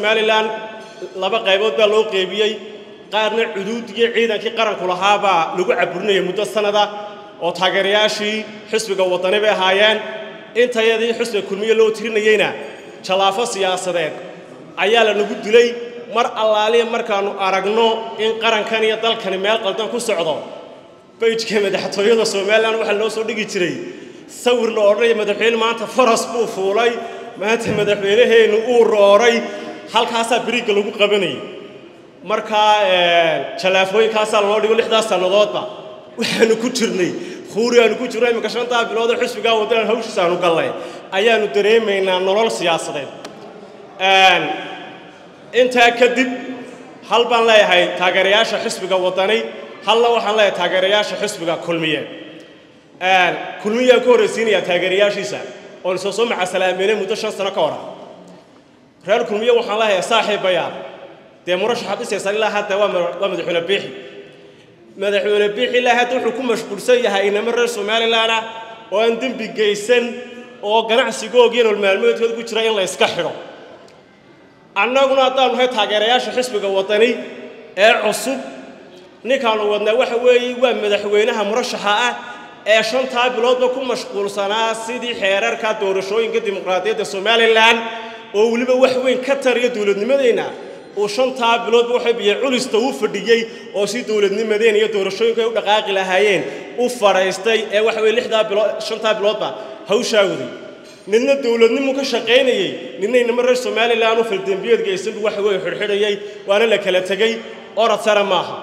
somalilan laba qaybood baa loo qeybiyey qaarna cuduudiyo ciidankii qaranku lahaabaa lagu caburinayay muddo sannada oo taageerayaashii xisbiga waddani bay ahaayeen intayadii xisbiga kulmiye loo tirinayeyna jallaafo siyaasadeed ayaa la nagu dilay mar allaaliya markaannu aragno in qarankan iyo dalkani meel qaldan ku socdo bayjka madaxtooyada somalilan waxaa loo soo dhigi jiray sawir la odhanaya madaxweyne maanta faras buu fuulay maanta madaxweynaheennu uu rooray halkaasaa beriigga lagu qabanayay markaa jallaafooyinkaasaa loo dhigo lixdaas sannadoodba waxaanu ku jirnay huuri aanu ku jirno imminka shantaa biloodoo xisbigaa waddanan hawshiisa aanu gallay ayaannu dareemaynaa nolol siyaasadeed intaa kadib hal baan leeyahay taageerayaasha xisbiga waddani halna waxaan leeyahay taageerayaasha xisbiga kulmiye kulmiyaan ku horraysiinayaa taageerayaashiisa oon soo soo macasalaameynay muddo shan sano ka hora reer kulmiye waxaan leeyahay saaxiibayaal dee murashaxaad dhisaysaan ilaa hadda waa madaxweyne biixi madaxweyne biixi ilaa hadda wuxuu ku mashquulsan yahay inamo reer somalilan ah oo aan dembi geysan oo ganacsigoogiiyo nolol maalmeedkooda ku jira in la yska xidho annaguna haddaanu nahay taageerayaasha xisbiga waddani ee cusub ninkaanu wadnaa waxa weeye waa madaxweynaha murashaxa ah ee shantaa biloodba ku mashquulsanaa sidii xeerarka doorashooyinka dimuqraadiyadda somalilan oo weliba wax weyn ka tariya dowladnimadeenna uu shantaa biloodba waxay biyo culista u fadhiyey oo si dowladnimadeen iyo doorashooyinku ay u dhaqaaqi lahaayeen u fadhaystay ee waxa weye lixdaa bilood shantaa biloodba hawshaa waday ninna dowladnimu ka shaqaynayey ninna inama reer somalilan u faldembiyeed geysan buu waxa weeye xidhxidhayay waana la kala tegey orad sare maaha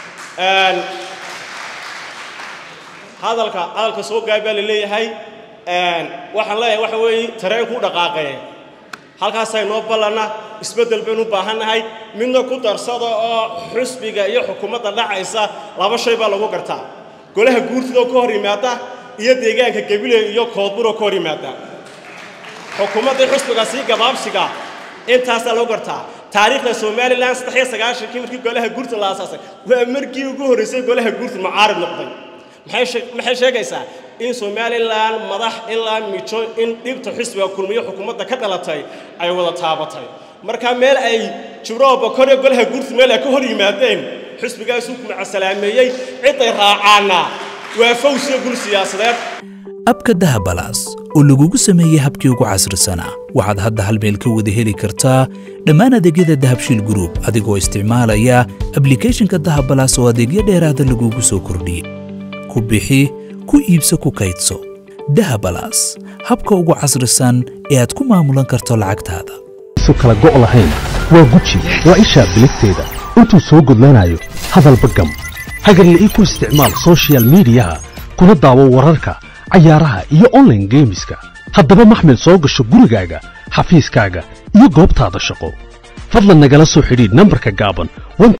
hadalka hadalka soo gaab baa la leeyahay waxaan leeyahay waxa weeye tareenku u dhaqaaqee halkaasaa inoo ballanna isbeddel baynu u baahannahay midna ku darsada oo xusbiga iyo xukuumadda dhacaysa laba shay baa lagu gartaa golaha guurtidoo ka hor yimaada iyo deegaanka gebile iyo koodburoo ka hor yimaada xukuumadda xusbiga sii gabaabsiga intaasaa lagu gartaa taariikhda somalilan saddex iyo sagaashankii markii golaha guurta la aasaasay waa markii ugu horraysay golaha guurta mucaarib noqday maxay sheegaysaa in somalilan madax ilaa mijo in dhibta xisbiga kulmiyo xukuumadda ka dhalatay ay wada taabatay marka meel ay jibroo bokoriyo golaha guurta meel ay ka hor yimaadeen xisbigaasuu ku macasalaameeyey ciday raacaana waa fawsiyo gul siyaasadeed abka dahabalaas oo lagugu sameeyey habkii ugu casrisanaa waxaad hadda hal meel ka wada heli kartaa dhammaan adeegyada dahabshiil gruub adigoo isticmaalaya ablikhethonka dahabalaas oo adeegyo dheeraada lagugu soo kordhiyey ku bixi ku iibso ku kaydso dahabalaas habka ugu casrisan ee aad ku maamulan karto lacagtaada su kala go' lahayn waa guji waa ishaa biligteeda intuu soo gudlanayo hadalba gam hagarla'ii ku isticmaal sochial miidiyaha kuna daawo wararka cayaaraha iyo onlaine geemiska haddaba maxmed soo gasho gurigaaga xafiiskaaga iyo goobtaada shaqo fadlan nagala soo xidhiidh nambarka gaaban